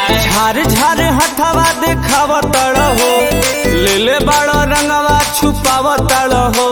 झार झार हथवा देखाव तड़ हो ले ले बड़ रंगवा छुपाव तड़ हो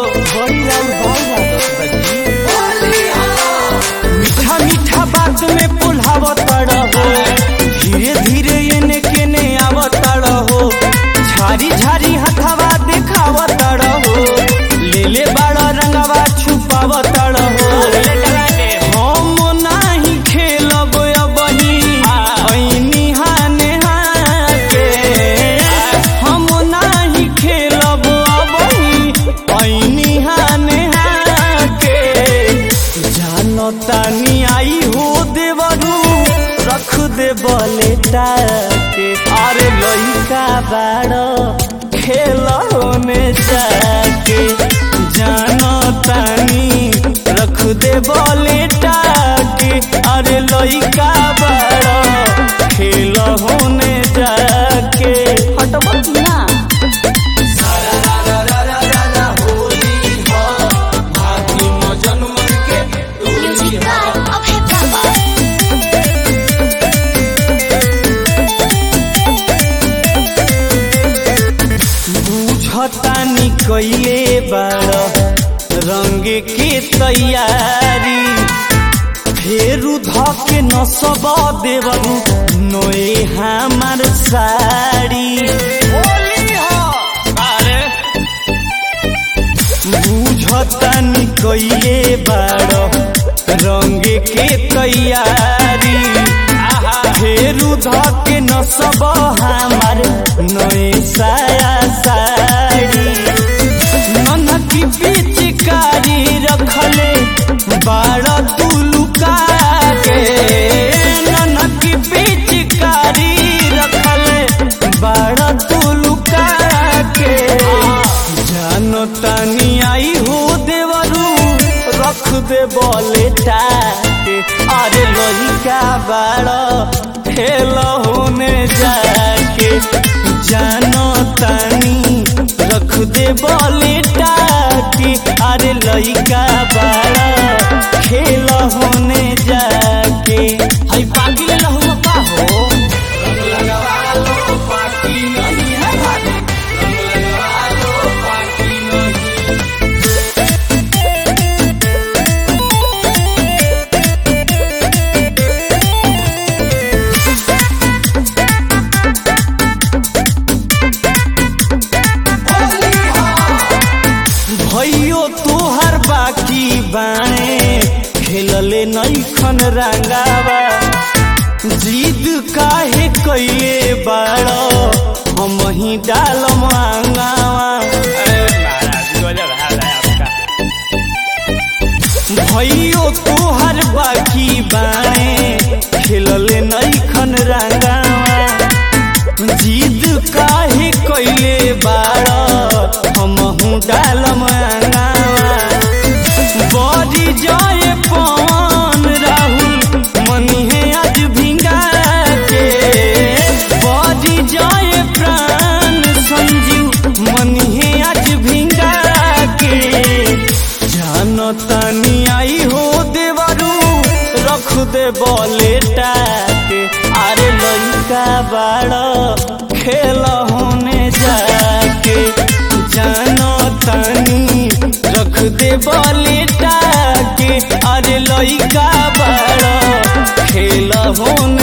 मीठा मीठा बात में पुलाव तड़ हो धीरे धीरे एने केने आव तड़ हो झारी झारी हथवा देखाव तड़ हो ले ले बड़ रंगवा छुपाव तड़ हो हम नाही खेलब अबही ऐनी हाने हाके हम नाही खेलब अबही ऐनी हाने हाके जानो तानी आई हो देवरू रख दे बले के अरे लइका बाड़ खेल होने जाके जानो तानी रख दे बले के अरे लइका बाड़ खेल होने जाके हटबत ना Music by Abhay Baba. बुझतानी कैले बाड़ रंग के तैयारी फेरू धके न सब देवरू नोए हमार साड़ी बुझतानी कैले बाड़ रंग के तैयारी फेरू धके न सब हमार नोए साया साड़ी ननकी पिचकारी रखले बाड़ तुलुका के ननकी पिचकारी रखले बाड़ तुलुका के जानो तानी आई हो देवरू रख दे बोले टाके अरे लइका बाड़ खेल होने जाके जानो तानी रख दे बोले टाके अरे लइका बाड़ खेल होने जाके हई पागी ले लहु का हो भैयो तोहर बाकी बाणे खेलले नैखन रंगावा जिद काहे कैले बाड़ हम ही डाल मांगावा भैयो तोहर बाकी बाणे खेलले नैखन रंगावा जिद काहे कैले बाड़ हमहू डाल मांगावा बड़ी जय पवन राहुल मनिहे आज भिंगा के बड़ी जय प्राण संजीव मनिहे आज भिंगा के जानो तानी आई हो देवरू रख दे बोले टाके अरे लइका बाड़ खेल होने जाके जानो तानी रख दे बोले टाके अरे लइका बाड़ खेल होने